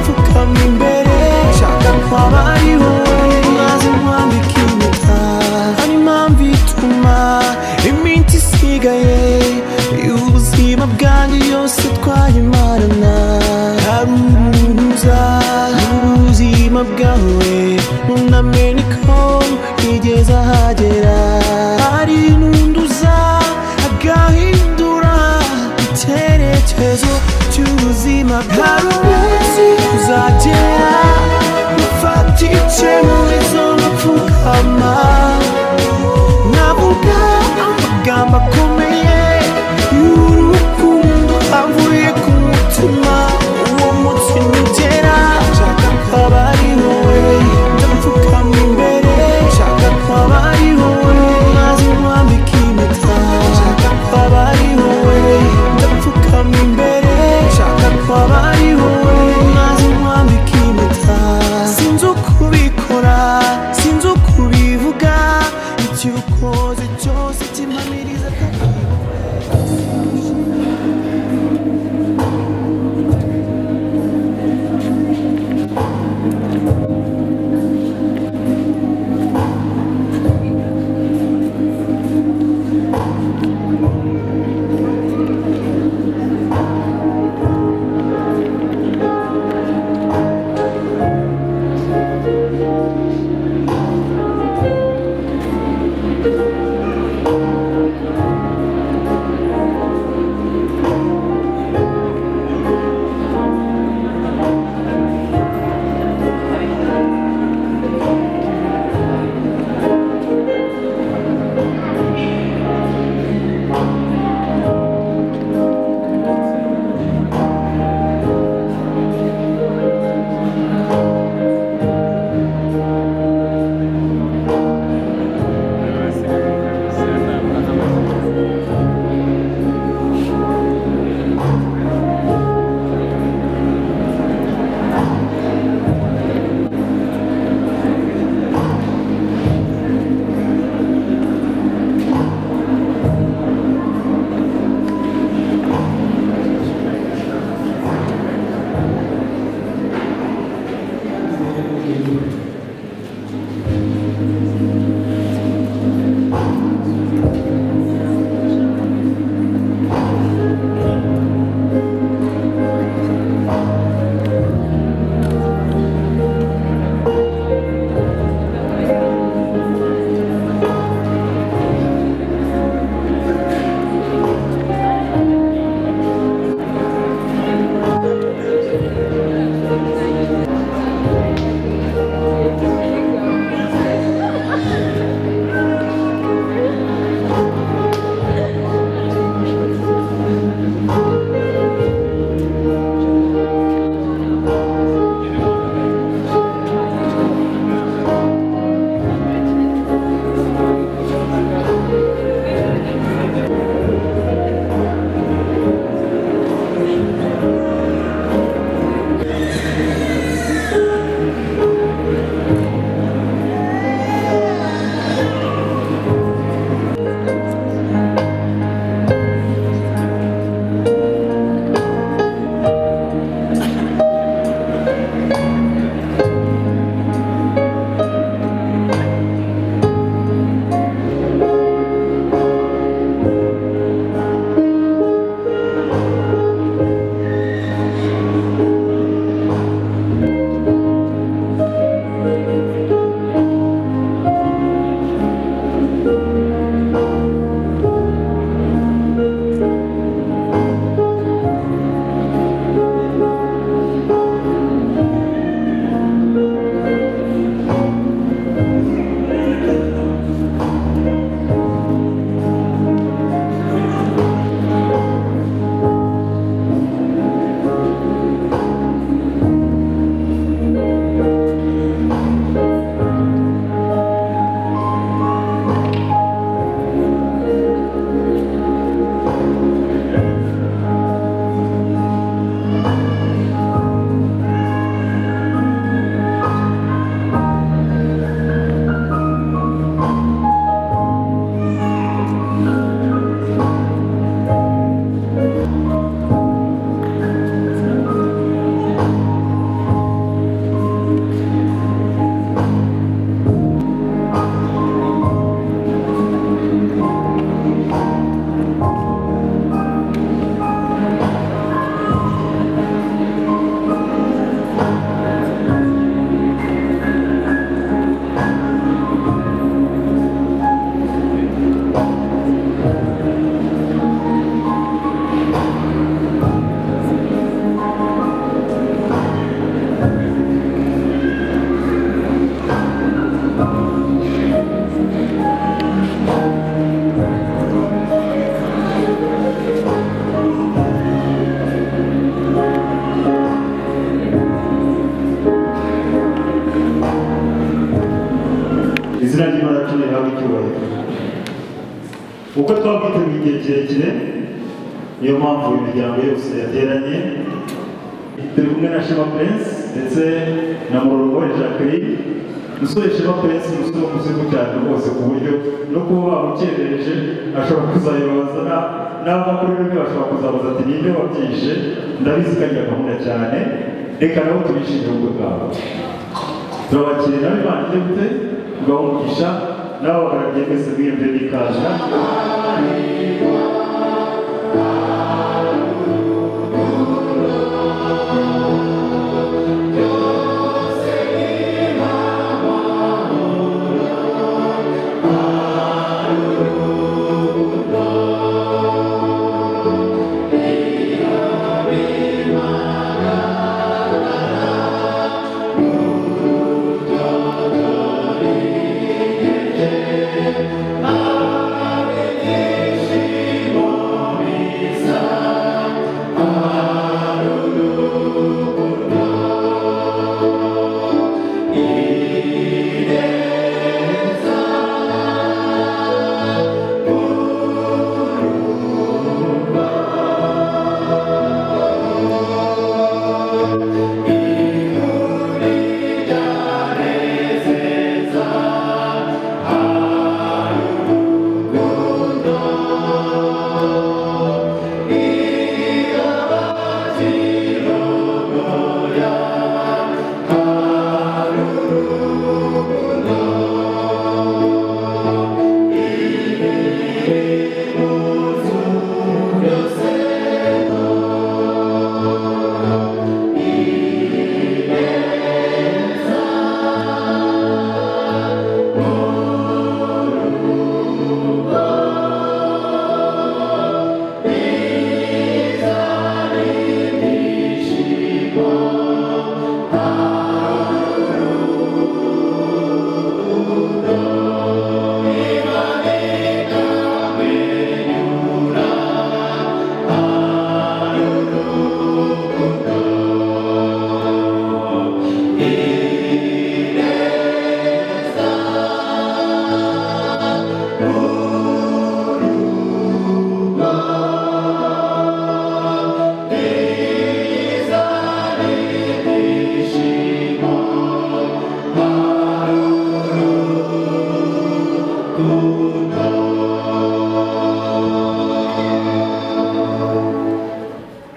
muntu imbere nshaka kwaba ari wowe mwaze mwambika impeta hari impamvu ituma iminsi isigaye y'ubuzima bwanjye yose twayimarana hari uruza rw'ubuzima bwawe munamenye ko nigeze ahagera hari n'unduza agahindura icyerekezo cy'ubuzima bwawe umunsi uzagera ufata ice muri zo mapfukama navuga amagambo akomeye y'urukundo avuye ku mutima uwo munsi nugera nshaka kwaba ari wowe ndapfukama imbere nshaka kwaba ari wowe maze nkwambika impeta nshaka kwaba ari wowe ndapfukama imbere nshaka kwaba ari wowe maze nkwambika impeta izina ry'imana hawe icyubahiro uko twabwiteguye igihe kirekire niyo mpamvu imiryango yose yateranye turi kumwe na shema prince ndetse na murongo jacqueline umusore shema prince ni umusore umuzigo cyane rwose ku buryo no kuba bamukerereje ashobora kuzayobaza na- nava kuri rumwe bashobora kuzabaza ati ninde wabyishe ndabizi ko ari gahunda cyane reka nabo tubishimire ubwo bwabo turabakiriye nawe banjye gute ugaha umugisha nawe bagaragiye mwese mwiyembe n'ikaza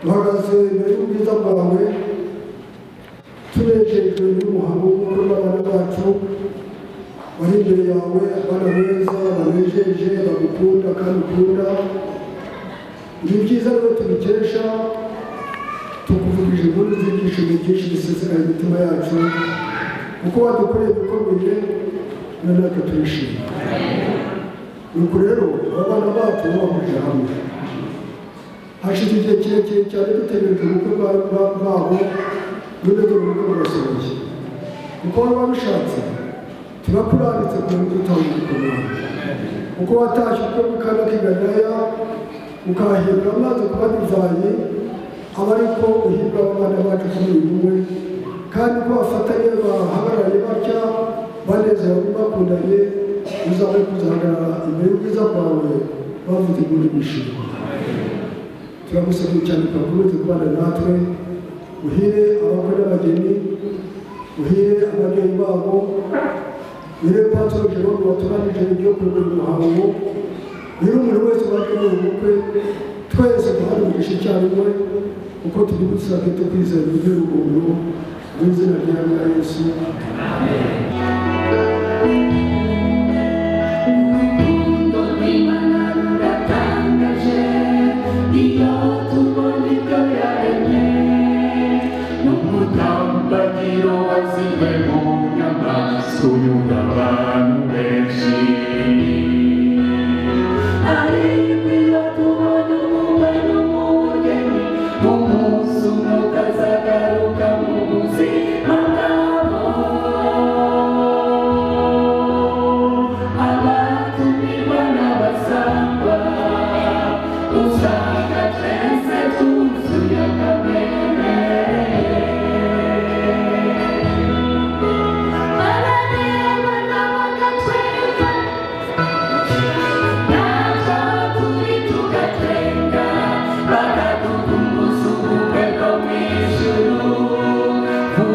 duhagaze imbere y'ubwiza bwawe tunejejwe n'umuhango w'ubukwe bw'abana bacu bari imbere yawe abana beza banejeje bagukunda kandi ukunda ni byiza rero tubikesha tukuvugije inkuru z'ibyishimo byinshi bisesekaye imitima yacu kuko wadukoreye ibikomeye na natwe turishima nuko rero abana bacu bahurije hamwe hashize igihe kirekire cyane dutegereje ubukwe bwa- bwa- bwabo none dore ubukwe burasohoye kuko wari wabishatse turakuranditse kugira ngo dutahe ubukwe bwawe kuko watashye ubukwe bw'ikana k'igalilaya ukahahindura amazi kuba divayi aba ari ko uhirwa abana bacu kuri uyu bumwe kandi ko bafatanye bahagarariye batya banezerewe bakundanye uzabe kuzahagarara imbere y'ubwiza bwawe bavuze inkuru bishimye turamusabye cyane twakomeze kubana natwe uhire abakwe n'abageni uhire ababyeyi babo uhire patro jerome waturanije ibyo kuri buri muhango uhire umuntu wese waje muri ubu bukwe twese duhari umugisha icyarimwe kuko turi busabwe cyo kwizera uburyo rukundo mu izina rya nyina yesu Urukundo rw'Imana ruratangaje iyo tubona ibyo yaremye n'umutambagiro waziwe mu nyamaswa unyura abantu benshi ariko iyo tubona umubwe n'umugeni umunsi umwuka azagaruka mu buzima bwabo abatumirwa n'abasangwa usanga twese tuzuye akamere barareba n'abagabo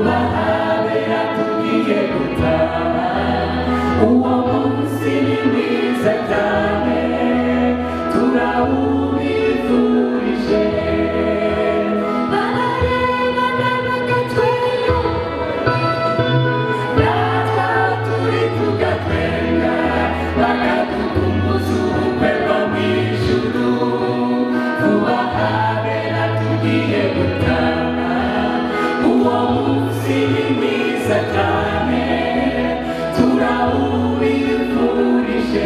bahabera tugiye gutaha uwo munsi ni mwiza cyane turawubifurije bararebana bagatwenga natwa turi tugatwenga bakadukumbuza ubukwe bwo mu ijuru vuba habera tugiye gutaha uwo munsi ni mwiza cyane turawubifurije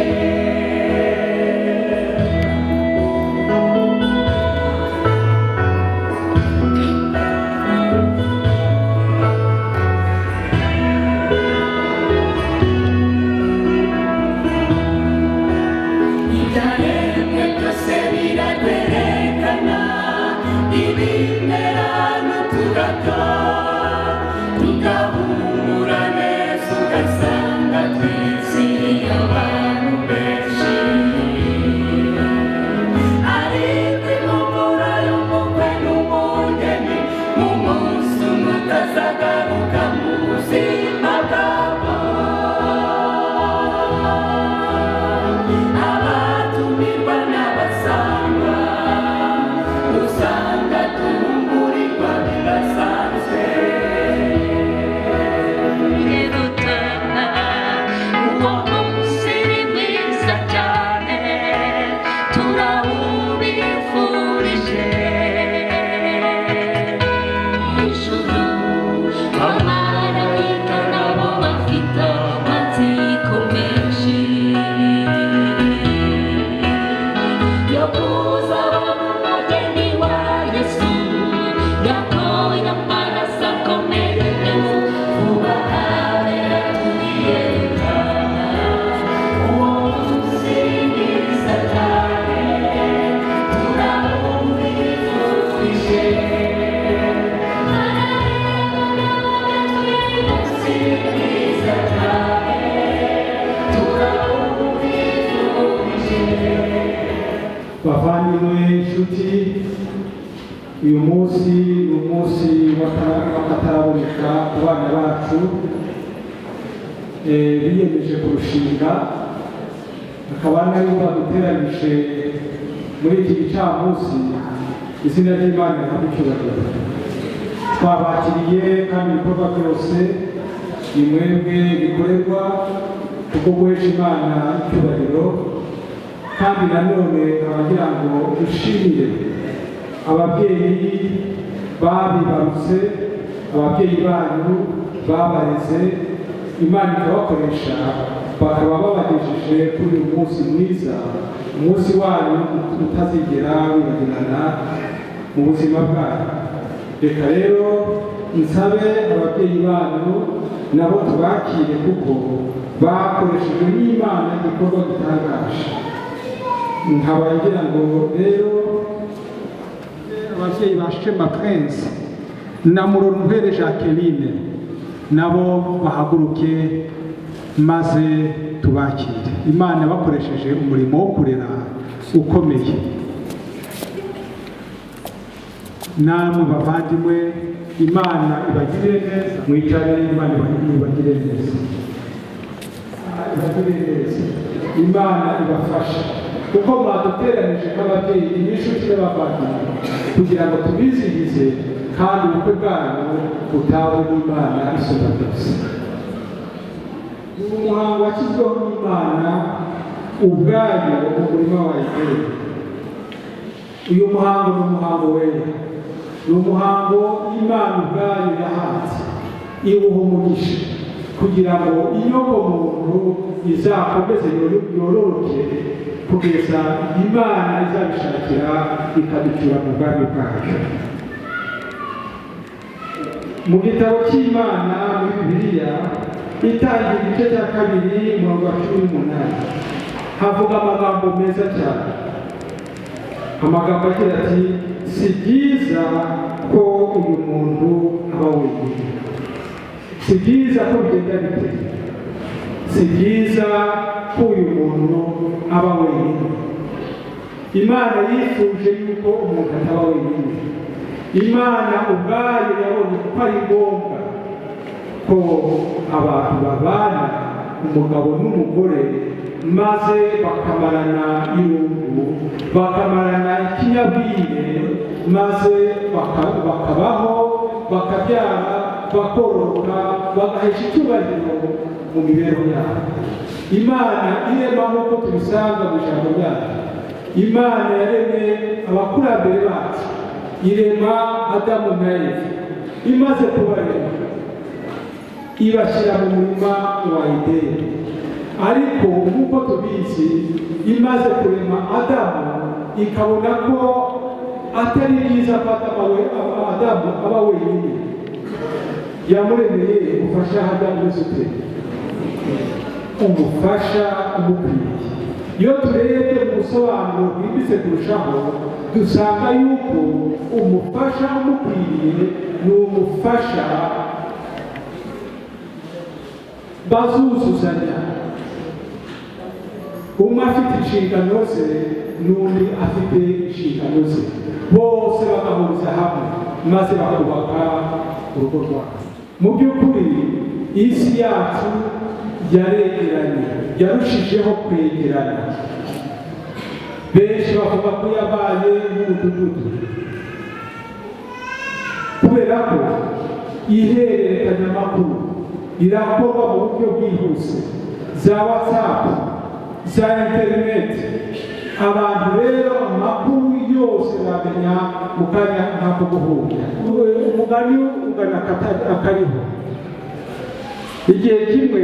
ibyaremwe byose biratwerekana ibimera n'uturabyo tugahumura neza ugasanga twizeye abantu benshi ariko impumuro y'umukwe n'umugeni mu munsi umwe utazagaruka mu buzima bwabo abatumirwa n'abasangwa usanga tungurirwa bidasanzwe uwo munsi ni mwiza cyane turawubifurije ijuru amarayika nabo bafite amatsiko menshi yo kuzaba umugeni wa yesu gatoya amaraso akomerewe vuba habera tugiye gutaha uwo munsi ni mwiza cyane turawubifurije bavandimwe inshuti uyu munsi ni umunsi w'aka- w'akataraboneka ku bana bacu Eh, biyemeje kurushinga akaba ari nayo baduteranyije muri iki gicamunsi izina ry'imana rikamucyubahiro twabakiriye kandi ibikorwa byose ni mwebwe bikorerwa kuko guhesha imana icyubahiro kandi nanone abagira ngo dushimire ababyeyi babibarutse ababyeyi banyu babareze imana ikabakoresha bakaba babagejeje kuri uyu munsi mwiza umunsi wanyu utazigera wibagirana mu buzima bwanyu reka rero nsabe ababyeyi banyu nabo tubakire kuko bakoreshejwe n'imana igikorwa gitangaje nkaba ngira ngo rero ababyeyi ba shema prince na murorumpere jacqueline nabo bahaguruke maze tubakire imana bakoresheje umurimo wo kurera ukomeye namwe bavandimwe imana ibagire neza mwicare imana ibagire neza ibatubereze imana ibafashe kuko mwaduteranije nk'ababyeyi n'inshuti n'abavandimwe kugira ngo tubizihize kandi ubukwe bwanyu butahwe n'imana isumba byose ni umuhango washyizweho n'imana ubwayo mu murima wa edeni uyu muhango ni umuhango wera ni umuhango imana ubwayo yahanze iwuha umugisha kugira ngo inyoko muntu izakomeze yoro- yororoke kugeza imana izabishakira ikaducyura mu bwami bwayo mu gitabo cy'imana muri bibiliya itangira igice cya kabiri umurongo wa cumi n'umunani havuga amagambo meza cyane amagambo agira ati si byiza ko uyu muntu aba wenyine si byiza ko bigenda bite si byiza ko uyu muntu aba wenyine imana yifuje yuko umuntu ataba wenyine imana ubwayo yabonye ko ari ngombwa ko abantu babana umugabo n'umugore maze bakamarana irungu bakamarana ikinyabwire maze baka- bakabaho bakabyara bakoroka bagahesha icyubahiro mu mibereho yabo imana irema nk'uko tubisanga mu ijambo ryacu imana yaremye abakurambere bacu irema adamu na eva imaze kubarema ibashyira mu murima wa edeni ariko nk'uko tubizi imaze kurema adamu ikabona ko atari byiza ko Adamu we- adamu aba wenyine yamuremeye gufasha adamu wese uteye umufasha umukwiriye iyo turebye mu busobanuro bwimbitse kurushaho dusanga yuko umufasha umukwiriye ni umufasha bazuzuzanya umwe afite inshingano ze n'undi afite inshingano ze bose bagahuriza hamwe maze bakubaka urugo rwabo mu by'ukuri isi yacu yaregeranye yarushijeho kwegerana benshi bavuga ko yabaye nk'umudugudu kubera ko ihererekanyamakuru rirakorwa mu buryo bwihuse za watsapu za interineti abantu rero amakuru yose bamenya mu kanya nk'ako guhura umugani ugana akata- akariho igihe kimwe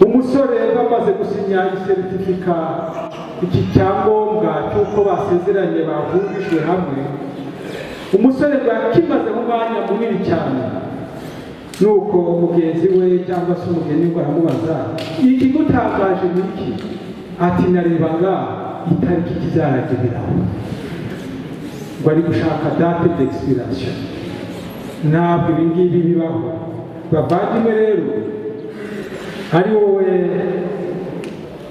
umusore bamaze gusinya iseritifika iki cyangombwa cy'uko basezeranye bahurijwe hamwe umusore bwakimaze umwanya munini cyane nuko mugenzi we cyangwa se umugeni we aramubaza ikigutangaje ni iki ati narebaga itariki kizarageraho ngo ari gushaka date d'expiration ntabwo ibi ngibi bibaho bavandimwe rero ari wowe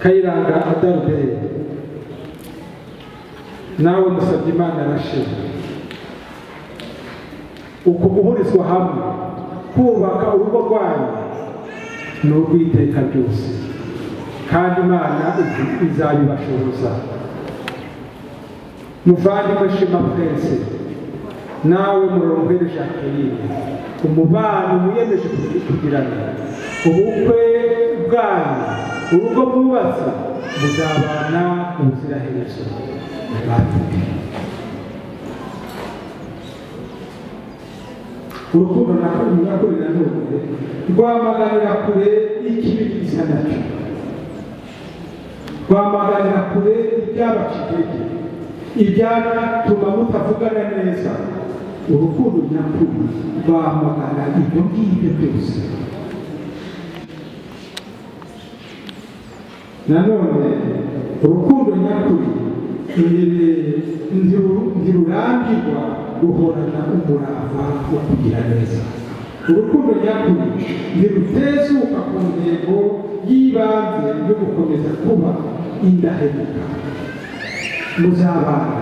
kayiranga adaruberi nawe musabye imana arashima uku guhurizwa hamwe kubaka urugo rwanyu ni urw'iteka ryose kandi imana iz- izabibashoboza muvandimwe shema prince nawe murongere jacqueline umubano wiyemeje kugi- kugirana ubukwe bwanyu urugo mwubatse muzabana ubuziraherezo muvandimwe urukundo nakurira kurira ntuye rwamaganira kure ikibi gisa nacyo rwamaganira kure ibyabacikege ibyatuma mutavugana neza urukundo nyakuri rwamagana ibyo ngibyo byose nanone urukundo nyakuri iri- ntiru- ntirurambirwa ruhorana umurava wo kugira neza urukundo nyakuri ntirutezuka ku ntego y'ibanze yo gukomeza kuba indahemuka muzabana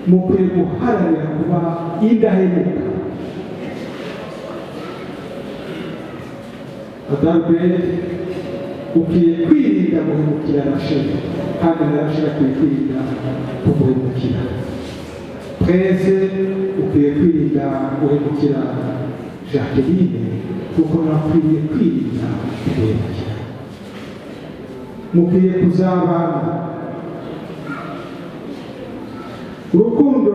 mukwiye guharanira kuba indahemuka adalbert ukwiye kwirinda guhemukira rasheli kandi na rasheli akwiye kwirinda kuguhemukira twese ukwiye kwirinda guhemukira jacqueline kuko nakwiriye kwirinda kuguhemukira mukwiye kuzabana urukundo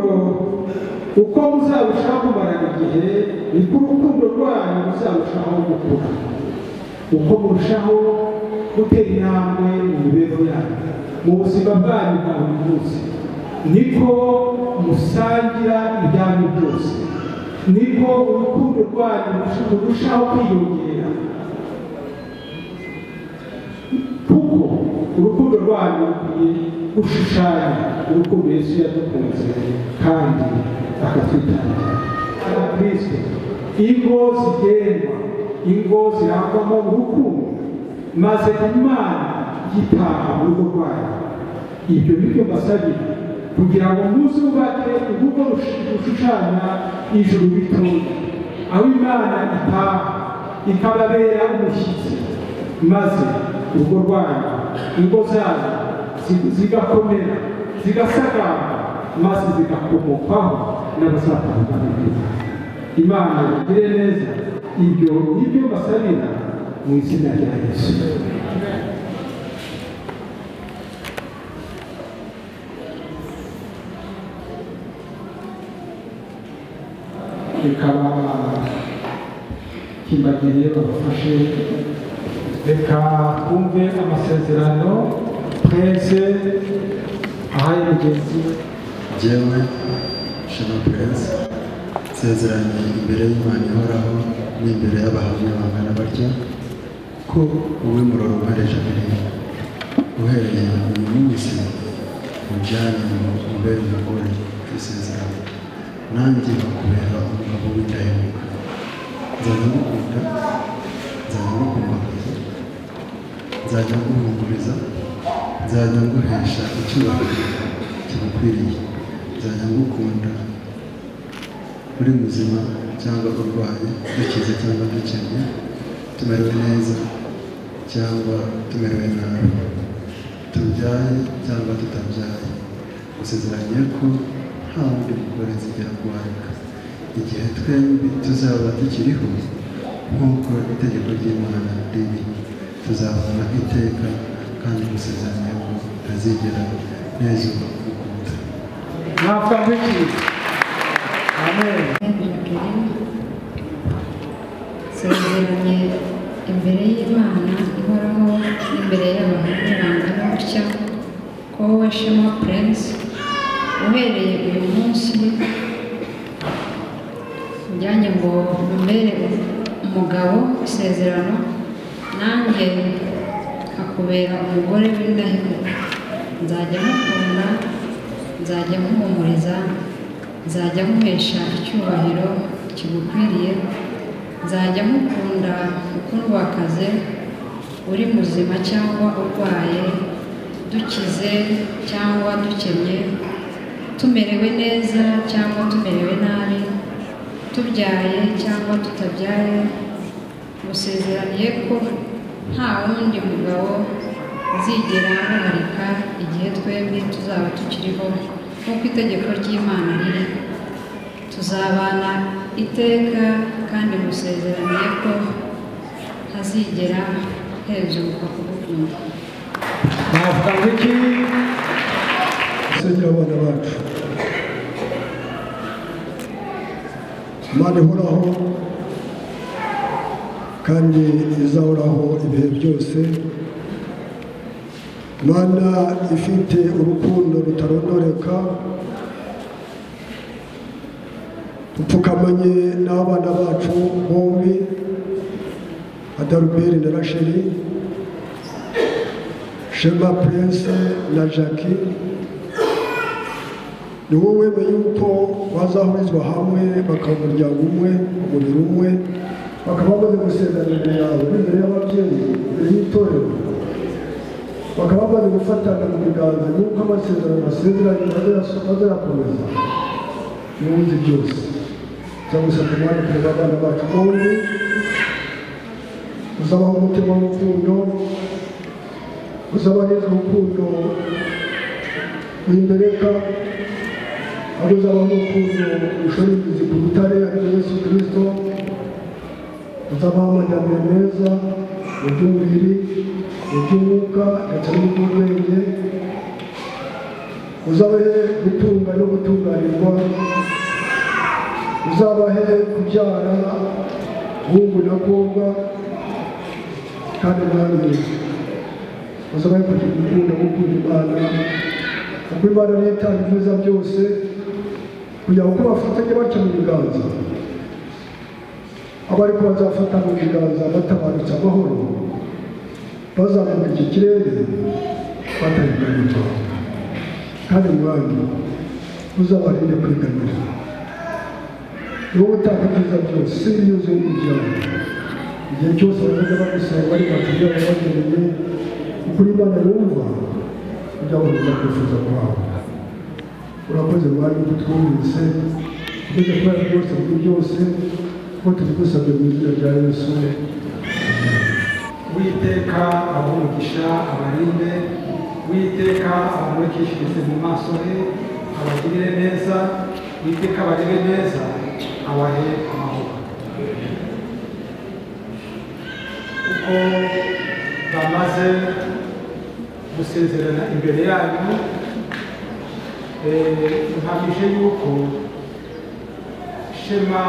uko muzarushaho kumarana igihe niko urukundo rwanyu ruzarushaho gukura uko murushaho gutera intambwe mu mibereho yanyu mu buzima bwanyu bwa buri munsi niko musangira ibyanyu byose niko urukundo rwanyu rurushaho kwiyongera kuko urukundo rwanyu rukwiye gushushanya urukundo Yesu yadukunze kandi akatwitangira Hari abakristo ingo zigendwa ingo zirangwamo urukundo maze imana yitaha mu rugo rwayo ibyo nibyo mbasabira kugira ngo muzubake urugo rush- rushushanya ijuru ritoya aho imana itaha ikababera umushyitsi maze urugo rwanyu ingo zanyu zi- zigakomera zigasagamba maze zigakomokwaho n'abasatani babiri imana igire neza ibyo nibyo mbasabira mu izina rya yesu bikaba kimbagiriye babafashe reka twumve amasezerano prince ahaye mugenzi we jyewe shema prince nsezeranye imbere y'imana ihoraho n'imbere y'abahamya bangana batya ko wowe muroro ubareje mbere uhereye uyu munsi ujyane umubere umugore ku isezerano nanjye bakubera umugabo w'indahemuka nzajya ngukunda nzajya ngukumbakuza nzajya nguhumuriza nzajya nguhesha icyubahiro kigukwiriye nzajya ngukunda uri muzima cyangwa urwaye dukize cyangwa dukennye tumerewe neza cyangwa tumerewe nabi tubyaye cyangwa tutabyaye gusezeranye ko nta wundi mugore nzigera kubareka igihe twembi tuzaba tukiriho nk'uko itegeko ry'imana riri tuzabana iteka kandi gusezeranye ko ntazigera neza gukunda mwapfa biki amen nsezeranye imbere y'imana ihoraho n'imbere y'abantu bangana gutya ko wowe shema prince uhereye uyu munsi ujyanye ngo umbere umugabo isezerano nanjye akubera umugore w'indahemuka nzajya mukunda nzajya muhumuriza nzajya muhesha icyubahiro kigukwiriye nzajya mukunda uko nubakaze uri muzima cyangwa urwaye dukize cyangwa dukennye tumerewe neza cyangwa tumerewe nabi tubyaye cyangwa tutabyaye musezeraniye ko nta wundi mugabo uzigera amuharika igihe twembi tuzaba tukiriho nk'uko itegeko ry'imana riri tuzabana iteka kandi musezeraniye ko ntazigera hezuka kugukunda mwapfa biki dusenyera abana bacu imana ihoraho kandi izahoraho ibihe byose imana ifite urukundo rutarondoreka dupfukamanye n'abana bacu bombi adaruberi na rasheli shema prince na jackie ni wowe wemeye yuko bazahurizwa hamwe bakaba umuryango umwe umubiri umwe bakaba bamaze gusezerana imbere yawe n'imbere y'ababyeyi imbere y'itorero bakaba bamaze gufatana mu biganza y'uko amasezerano basezeranye bazayakomeza n'ubundi byose cyangwa se kumwandikira abana bacu bombi uzabaho umutima w'urukundo uzabahereza urukundo wimbereka aho uzaba nk'ukuntu ushora imizi ku rutare ariwe yesu kirisito uzabaho amajyambere meza mu by'umubiri mu by'umwuka ndetse no mu by'ubwenge uzabahe gutunga no gutunganirwa uzabahe kubyara hungu na kobwa kandi mwami uzabahe kugira urukundo gukunda imana kuko imana niyo itanga ibyiza byose kugira ngo uko bafatanye batyo mu biganza abari ko bazafata mu biganza batabarutse amahoro bazamuka iki kirere batabiganirwa kandi mwami uzabarinde kwiganira ni wowe utanga ibyiza byose si yuzuye umuryango igihe cyose bazajya bagusaba bari bakujya babageneye ukuri imana yumva kugira ngo bizakwifuza kwawe urakoze mwanya utwumvise ugeze kubera byose muri byose kuko tubigusabye mu izina rya yesu witeka abumugisha abarinde witeka abamurikishirize mu maso he abagirire neza witeka abarebe neza abahe amahoro kuko bamaze gusezerana imbere yanyu eh, mpamije yuko shema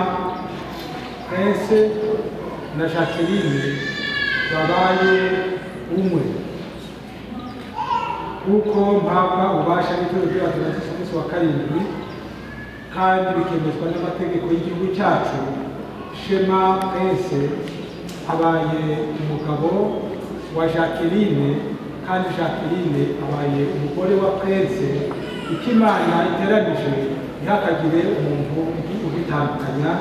prince na jacqueline babaye umwe kuko mpabwa ububasha n'ituro rya Atlantic ku munsi wa karindwi kandi bikemezwa n'amategeko y'igihugu cyacu shema prince abaye umugabo wa jacqueline kandi jacqueline abaye umugore wa prince icyo imana iteranije ntihakagire umuntu ubitandukanya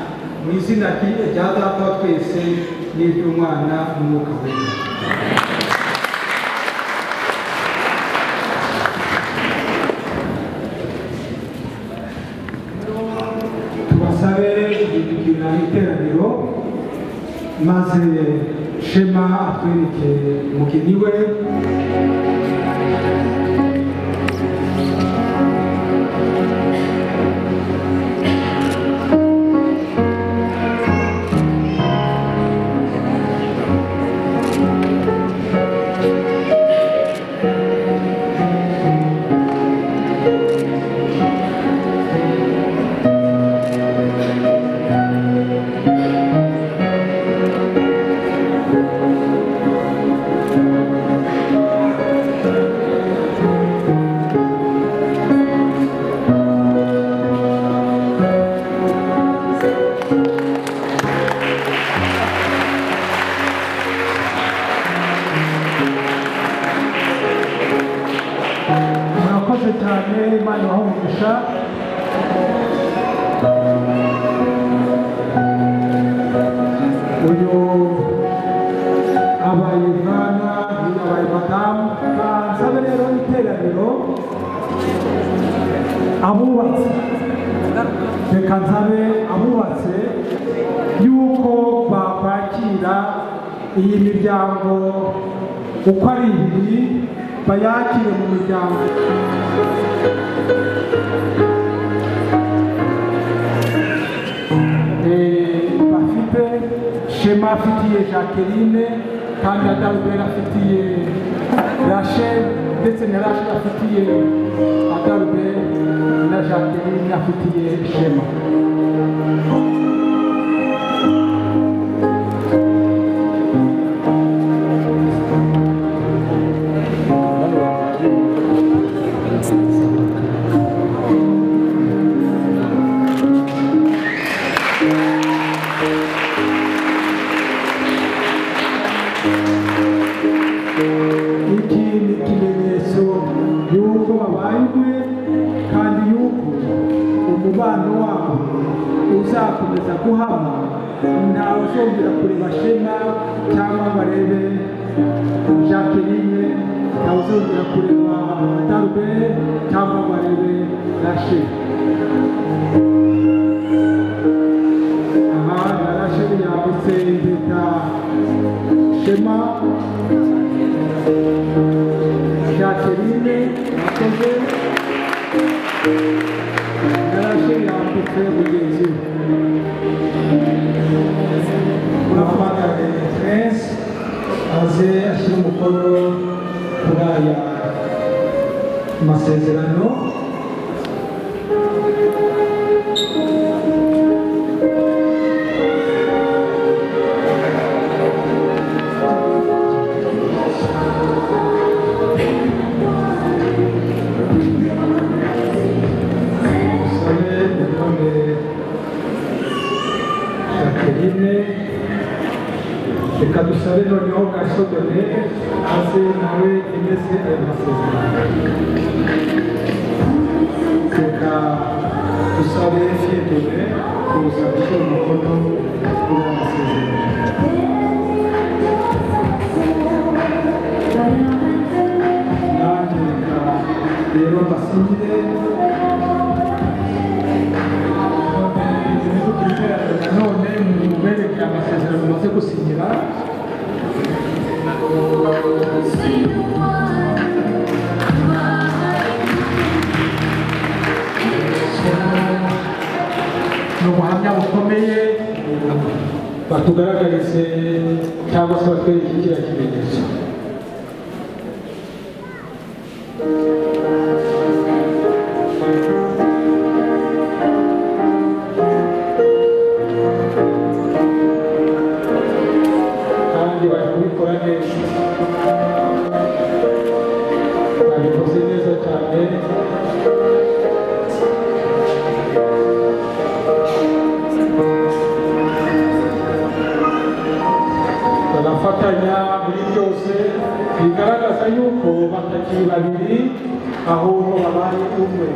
mu izina ryi- rya data wa twese n'iry'umwana n'umwuka wera tubasabe kugira iteraniro maze shema atwereke umugeni we murakoze cyane imana ibahumugisha uyu abaye mwana uyu abaye madamu bansabe rero iteraniro abubatse reka nsabe abubatse yuko bakwakira iyi miryango uko ari ibiri bayakire mu miryango Eh, bafite shema afitiye jacqueline kandi adalbert afitiye rachel ndetse na rachel afitiye adalbert na jacqueline afitiye shema iki ni ikimenyetso y'uko babaye umwe kandi y'uko umubano wabo uzakomeza guhama ntawe uzongera kureba shema cyangwa barebe jacqueline ntawe uzongera kureba darube cyangwa barebe rashe aha rashe yambutse impeta shema jacqueline yakoze yarashe yambutse mugenzi we urahamagara prince aze ashyira umukono kuri aya masezerano usabe urutonde jacqueline reka dusabe noneho gasodone aze nawe yemeze aya masezerano reka dusabe fiedone kuza gushyira umukono kuri aya masezerano nanjye reka rero mbasinyire nanone mube gusinyira ni ubuhamya bukomeye batugaragarize cyangwa se batwereke kiriya kimenyetso kandi bari kubikora neza babikoze neza cyane barafatanya muri byose bigaragaza yuko batakiri babiri ahubwo babaye umwe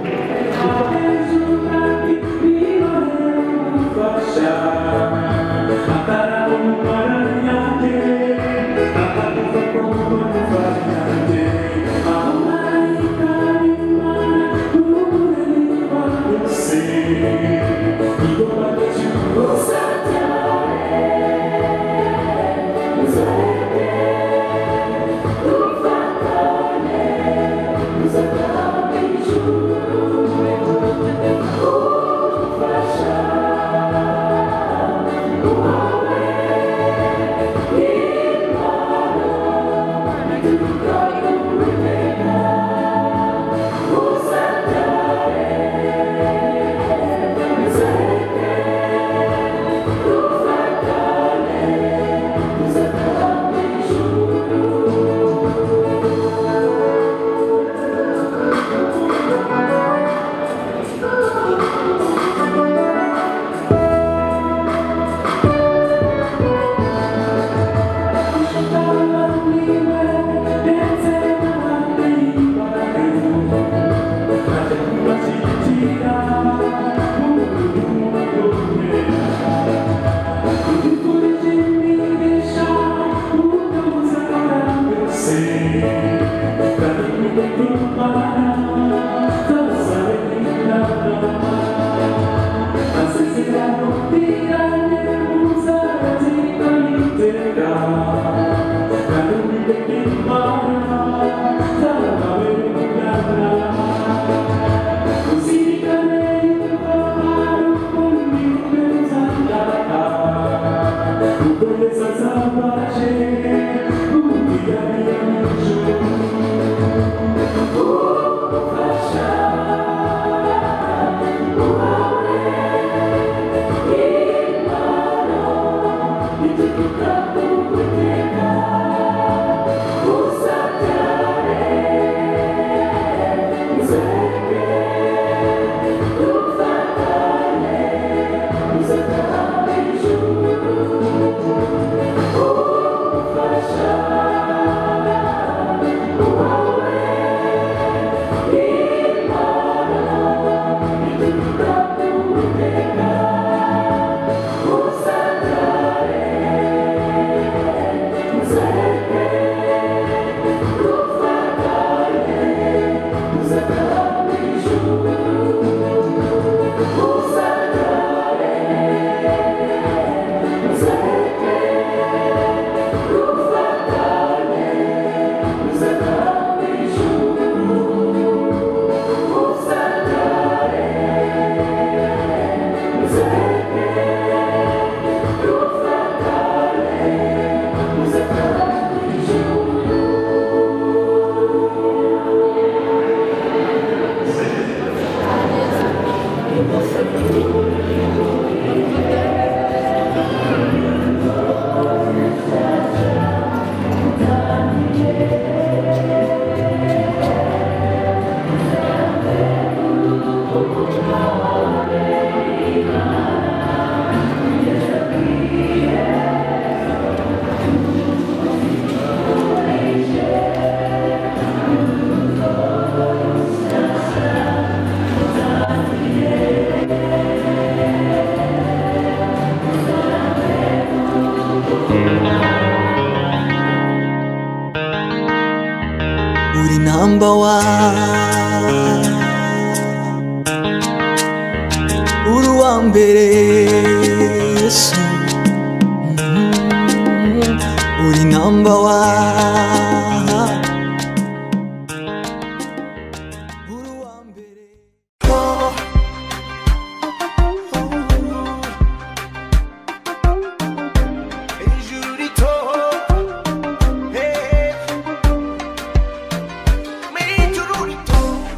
uri number one uri uwa mbere yesu Mm. uri namba wani uri uwa mbere ijuru rito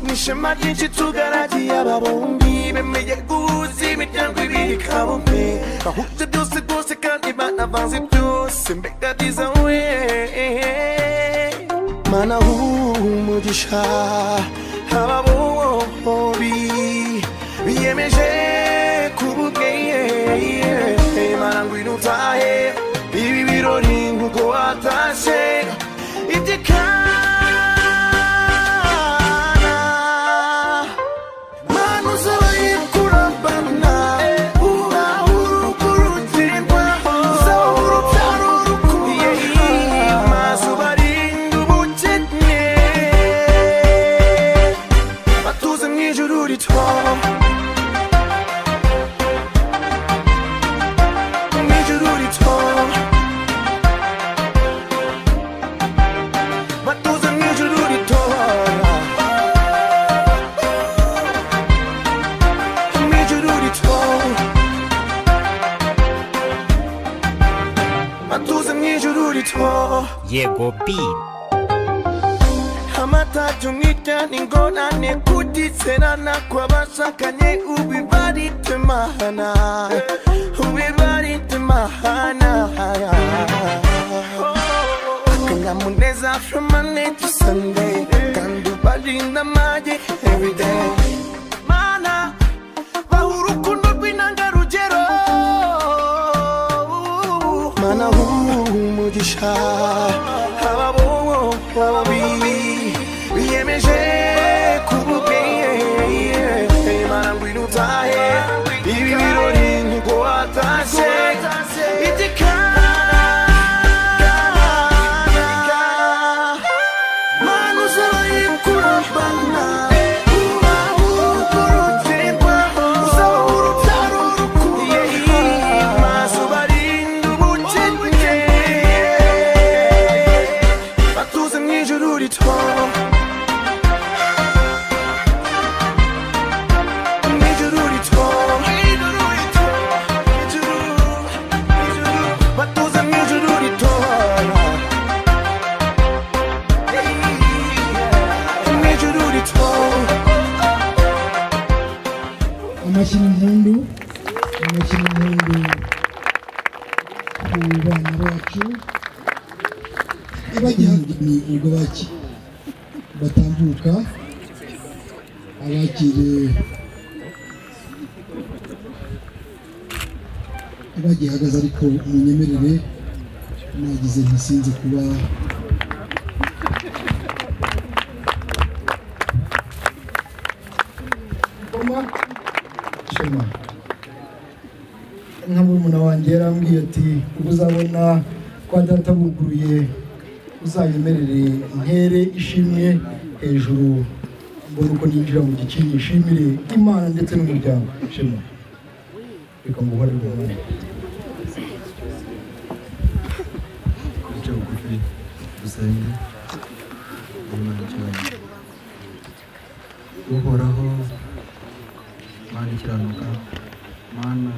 nishema ryinshi tugaragiye aba bombi bemeye guhuza imiryango ibiri kabumbe bahuje byose rwose kandi banavanze byose mbega byiza we mana humugisha aba bombi biyemeje kuba ubwenge mana ngwino utahe ibi birori nk'uko watashe iby'ikana mana uzabaye kurambana uzaha urugo rugirwa uzaha urubyaro rukuye maze ubarinde ubukene batuze mu ijuru rito mu ijuru rito batuze mu ijuru ritora mu ijuru ritora batuze mu ijuru ritora Yego B. amatatu mwitana ingorane kutizerana kw'abashakanye ubibaritsemahana ubibaritsemahana akanyamuneza from monday to sunday kandi ubarinda amage everyday mana baha urukundo rw'intangarugero mana humugisha aba bombi biyemeje kuba ubwenge mana ngwino utahe ibi birori nkuko watashe igikana Mano zabaye kurambana Batuza mu ijuru ritora Ijuru ritora amashyiringundu amashyiringundu ku bana bacu bagiha ni ubwo baki batambuka abakiriye abagihagaze ariko munyemerere nagize ntisinze kuba shema nka murumuna wanjye yarambwiye ati ubwo uzabona kwa data buguruye uzayemerere ntere ishimwe hejuru mbona uko ninjira mu gikingi ishimire imana ndetse n'umuryango shema reka muhore rwose Wicaye bugufi dusenge Imana cyane uhoraho mana ikiranuka mana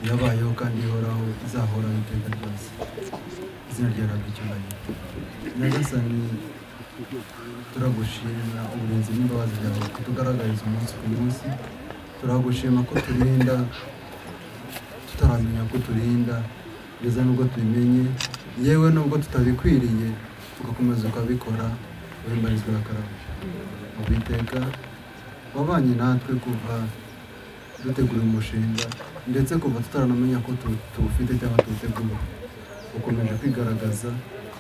yabayeho kandi ihoraho izahoraho iteka ryose izina ryawe rihabwa icyubahiro nyagasani turagushimira uburinzi n'imbabazi byawe kutugaragariza umunsi ku munsi turagushima ko turinda tutaramenya ko turinda kugeza nubwo tubimenye yewe nubwo tutabikwiriye tugakomeza ukabikora wembarizwa akarabo ubiteka wabanye natwe kuva dutegura umushinga ndetse kuva tutaranamenya ko tu- tuwufite cyangwa tuwutegura ukomeje kwigaragaza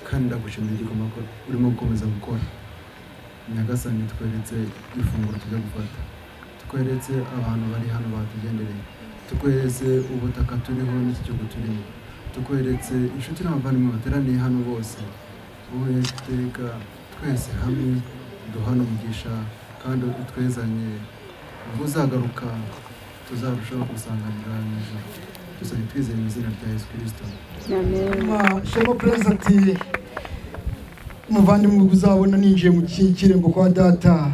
kandi ndagushimira igikoma ko urimo gukomeza gukora nyagasani tweretse ifunguro tujya gufata tweretse abantu bari hano batugendereye tukweretse ubutaka turiho n'iki gihugu turimo tukweretse inshuti n'abavandimwe bateraniye hano bose wowe iteka twese hamwe duhana umugisha kandi utwezanye ubwo uzagaruka tuzarushaho gusanganira mu ijuru dusabye twizeye mu izina rya yesu kirisito shema prince ati umuvandimwe uzabona ninjiye mu ki- kirembo kwa data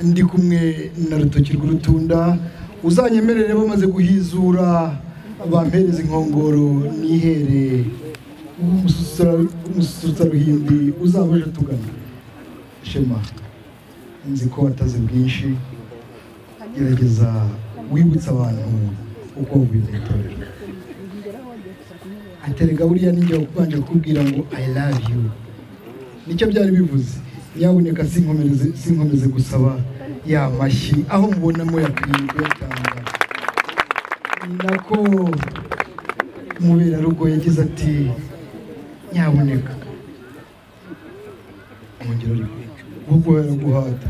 ndi kumwe na rutoki rw'urutunda uzanyemerere bamaze guhizura bampereza inkongoro nihere umususa ruhimbi uzaba uje tugana shema nzi ko wataze bwinshi gerageza wibutsa abantu uko wavuye mu itorero aterega buriya nijya kubanje kukubwira ngo i love you nicyo byari bivuze nyabuneka sinkomeze sinkomeze gusaba ya mashyi aho mubonamo yakwiriye kuyatanga ni nako umuberarugo yagize ati nyabuneka mwongera uri ahubwo yaraguhata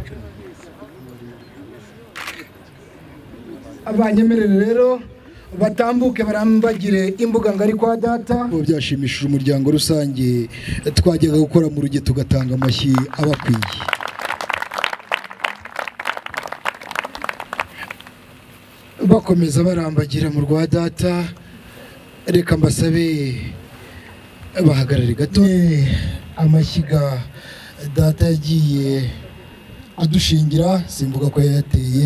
abanyemerere rero batambuke barambagire imbuga ngari kwa data byashimishije umuryango rusange twajyaga gukora mu ruge tugatanga amashyi abakwiye bakomeza barambagira mu rwa data reka mbasabe bahagarare gato amashyiga data yagiye adushingira simvuga ko yayateye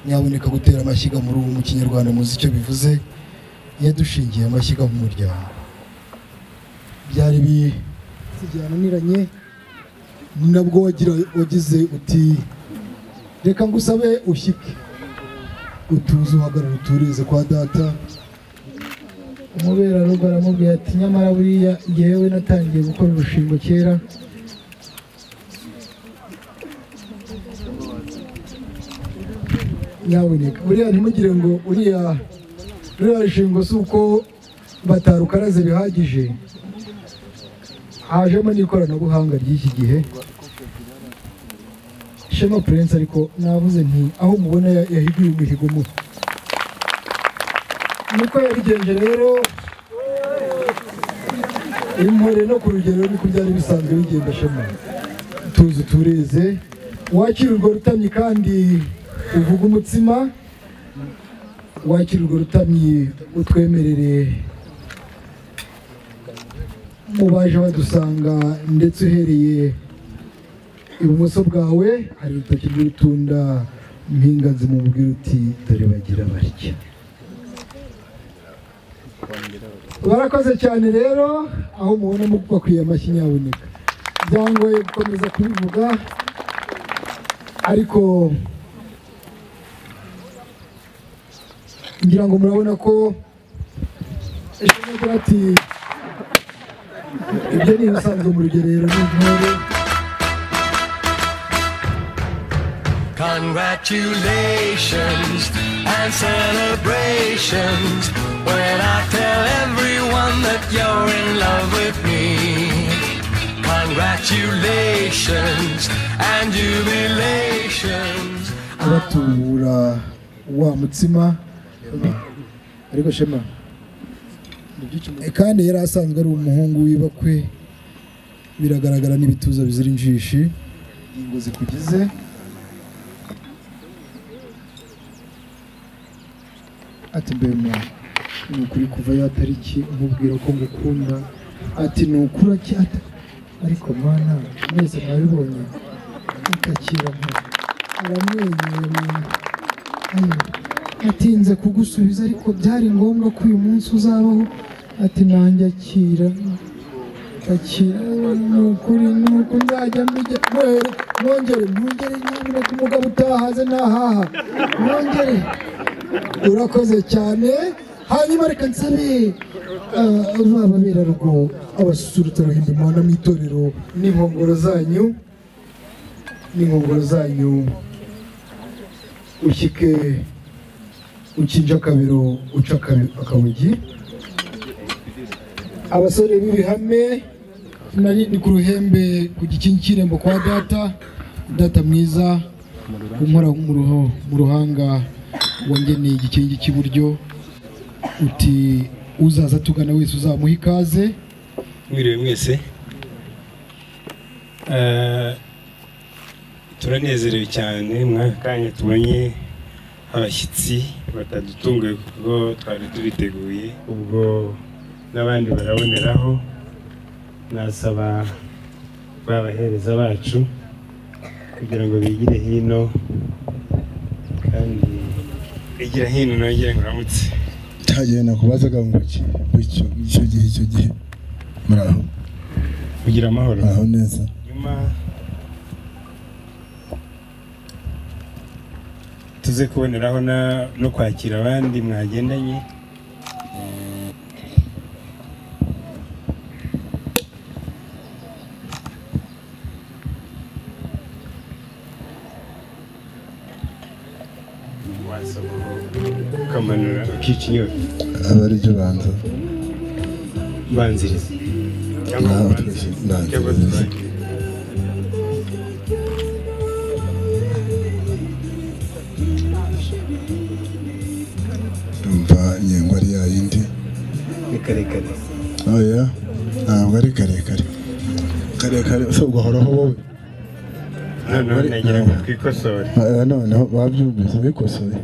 nyaboneka gutera amashyiga muri ubu mu kinyarwanda muzi icyo bivuze yadushingiye amashyiga mu muryango byari bijyananiranye ni nabwo wagira wagize uti reka ngusabe ushyike utuze uhagarara uturize kwa data umuberarugo aramubwira ati nyamara buriya jyewe natangiye gukora urushingo kera nyaboneka buriya ntimugire ngo uriya ruriya rushingo si uko batarukaraze bihagije hajemo n'ikoranabuhanga ry'iki gihe shema purense ariko navuze nti aho mubona ya- yahiguye umuhigo mu niko yabigenje rero imporere no ku rugero niko byari bisanzwe bigenda shema tuzi tureze wakira urwo rutamyi kandi uvuga umutsima wakira urwo rutamyi utwemerere mu baje badusanga ndetse uhereye ibumoso bwawe hari urutoki rw'urutunda mpinganzi mu mubwira uti dore bagira barya barakoze cyane rero aho mubona mu- bakwiye amashyi nyaboneka byangoye gukomeza kubivuga ariko ngira ngo murabona ko eshobora ati ibyo ni ibisanzwe mu rugerero n'intore Congratulations and celebrations when I tell everyone that you're in love with me. Congratulations and jubilations. abatubura wa mutsima ariko shema kandi yari asanzwe ari umuhungu w'ibakwe biragaragara n'ibituza bizira injishi ingingo zikugize ati mbema ni ukuri kuva ya tariki umubwira ko ngukunda ati ni ukuri acyata ariko mana mwese mwabibonye mutakira mpamvu aramwenyura ayo atinze kugusubiza ariko byari ngombwa ko uyu munsi uzabaho ati nanjye akira akira ni ukuri ni uko nzajya mbijya mwere mwongere mwongere nyamuneka umugabo utahaze ntahaha mwongere urakoze cyane hanyuma reka nsabe ah, ba baberarugo abasusurutsa ruhimbi muhana mu itorero n'inkongoro zanyu n'inkongoro zanyu ushyike ukinja akabiro uca akabi- akabugi abasore b'ibihame nari ndi ku ruhembe ku gikingi cy'irembo kwa data data mwiza unkora mu ruho- mu ruhanga wangeneye igikingi cy'iburyo uti uzaza tugana wese uzamuha ikaze mwiriwe mwese Eh, turanezerewe cyane mwaka kanya tubonye abashyitsi batadutunguye kuko twari tubiteguye ubwo n'abandi baraboneraho nasaba babahereza bacu kugira ngo bigire hino kandi bigira hino nongere ngo uramutse cyagiye nakubazaga ngo iki bityo icyo gihe icyo gihe muraho kugira amahoro muraho neza nyuma tuze kuboneraho na- no kwakira abandi mwagendanye wasoma ukamanura ukica inyota aba ari byo banza banziriza cyangwa Naho ubanze twese banziriza. cyangwa tubanze yumva inyengo ari yayindi ni karekare oya ntabwo ari karekare karekare se ugahoraho wowe noneho nagira ngo twikosore Ah, noneho babyumvise bikosoye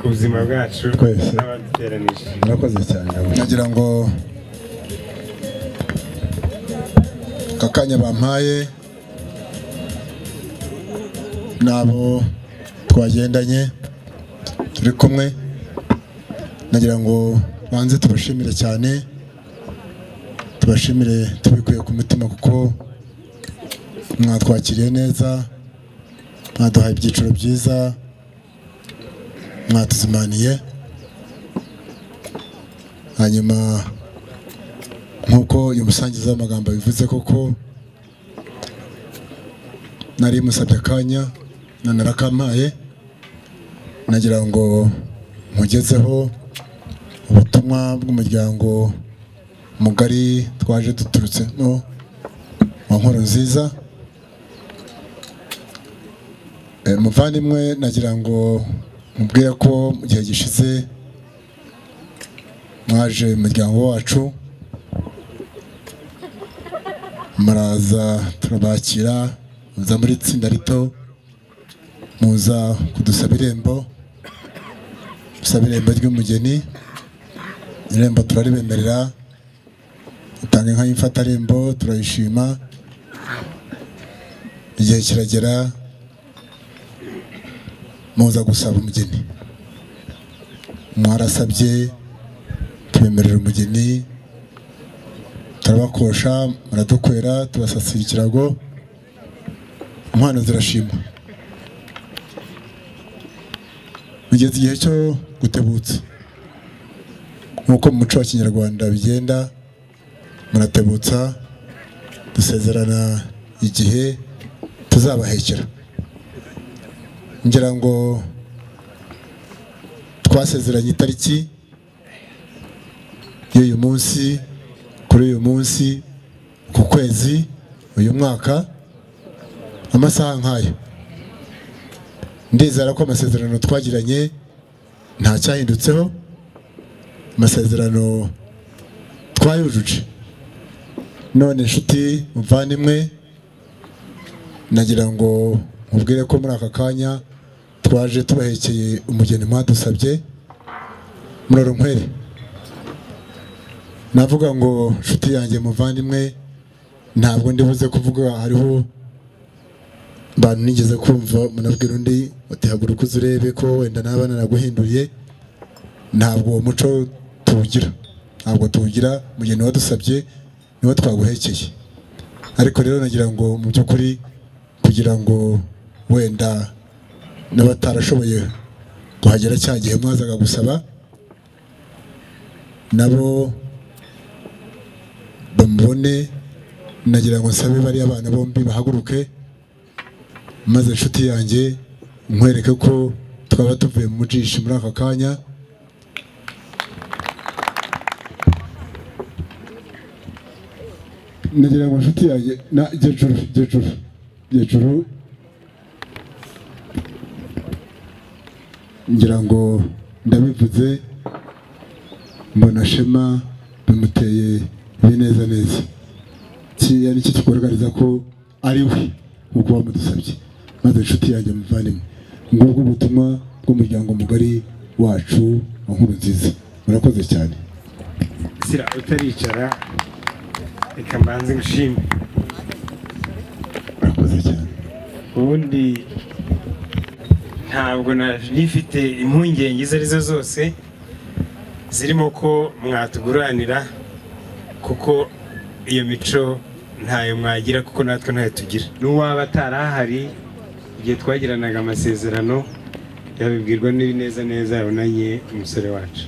ku buzima bwacu Twese. n'abaduteranije murakoze cyane nagira ngo aka kanya bampaye n'abo twagendanye turi kumwe nagira ngo banze tubashimire cyane tubashimire tubikuye ku mutima kuko mwatwakiriye neza mwaduhaye ibyiciro byiza mwatuzimaniye hanyuma nk'uko uyu musangiza w'amagambo bivuze koko nari musabye akanya none arakampaye nagira ngo mugezeho ubutumwa bw'umuryango mugari twaje duturutse no wa nkoro nziza Eh, muvandimwe nagira ngo mubwire ko mu gihe gishize mwaje umuryango wacu muraza turabakira muza muri itsinda rito muza kudusaba irembo dusaba irembo ry'umugeni irembo turaribemerera dutanga inka y'imfatarembo turayishima igihe kiragera muza gusaba umugeni mwarasabye tubemerera umugeni turabakosha muradukwera tubasasira ikirago inkwano zirashima bigeze igihe cyo gutebutsa nk'uko mu muco wa kinyarwanda bigenda muratebutsa dusezerana igihe tuzabahekera ngira ngo twasezeranye itariki y'uyu munsi kuri uyu munsi ku kwezi uyu mwaka amasaha nk'ayo ndizera ko amasezerano twagiranye nta cyahindutseho amasezerano twayujuje none inshuti muvandimwe nagira ngo mubwire ko muri aka kanya twaje tubahekeye umugeni mwadusabye murorunkwere navuga ngo nshuti yanjye muvandimwe ntabwo ndibuze kuvuga hariho abantu nigeze kumva munabwira undi uti haguruka uze urebe ko wenda naba naraguhinduriye ntabwo uwo muco tuwugira ntabwo tuwugira mugeni wadusabye niwo twaguhekeye ariko rero nagira ngo mu by'ukuri kugira ngo wenda n'abatarashoboye kuhagera cya gihe mwazaga gusaba nabo bamubone nagira ngo nsabe bariya abana bombi bahaguruke maze inshuti yanjye nkwereke ko twaba tuvuye mu mujishi muri aka kanya nagira ngo inshuti yanjye na gecuru gecuru gecuru ngira ngo ndabivuze mbona shema bimuteye ibineza neza kiriya ni cyo kigaragariza ko ari we nk'uko bamudusabye maze inshuti yanjye muvandimwe ngubwo ubutumwa bw'umuryango mugari wacu wa nkuru nziza murakoze cyane sira utaricara reka mbanze ngushime murakoze cyane ubundi ntabwo nifite impungenge izo ari zo zose zirimo ko mwatuguranira kuko iyo mico ntayo mwagira kuko natwe ntayo tugira n'uwaba atarahari igihe twagiranaga amasezerano yabibwirwa n'ibineza neza yabonanye umusore wacu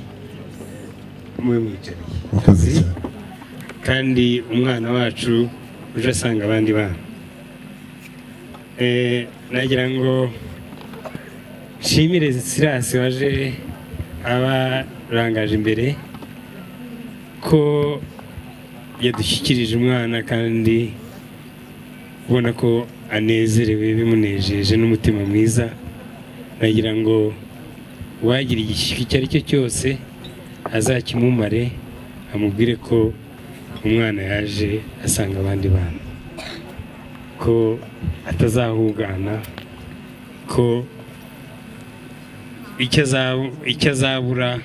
mube murakoze mwicariye cyane kandi umwana wacu uje asanga abandi bana Eh, nagira ngo nshimire sirasi waje abarangaje imbere ko yadushyikirije umwana kandi ubona ko anezerewe bimunejeje n'umutima mwiza nagira ngo uwagira igishyika icyo ari cyo cyose azakimumare amubwire ko umwana yaje asanga abandi bana ko atazahugana ko icyo azab- icyo azabura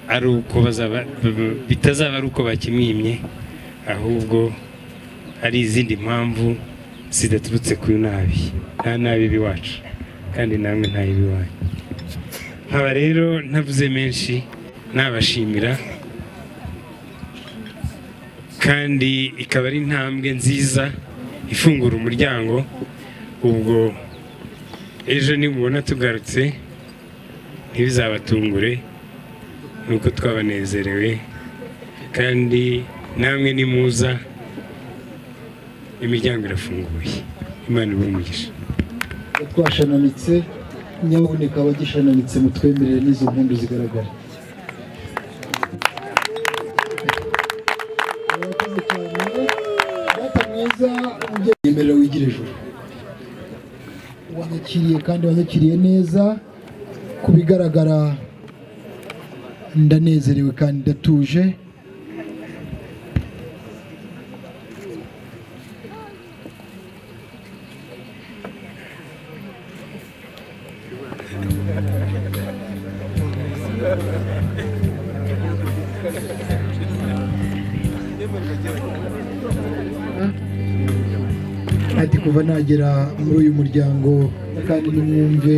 ari uko bazaba b- bitazaba ari uko bakimwimye ahubwo hari izindi mpamvu zidaturutse ku nabi nta nabi iwacu kandi namwe nta ibiwanyu nkaba rero ntavuze menshi nabashimira kandi ikaba ari intambwe nziza ifungura umuryango ubwo ejo nimubona tugarutse ntibizabatungure nuko twabanezerewe kandi namwe nimuza imiryango irafunguye imana ibe umugisha twashanamitse nyabuneka abagishananitse mutwemerere n'izo mpundu zigaragara murakoze cyane data mwiza yemerera wigire ijoro wanyakiriye kandi wanyakiriye neza ku bigaragara ndanezerewe kandi ndatuje ati kuva nagera muri uyu muryango kandi nimwumve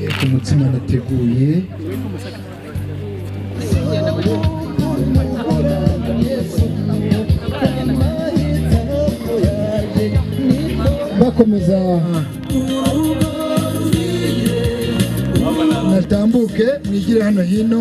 eh, ku mutsima nateguye bakomeza natambuke mwigire hano hino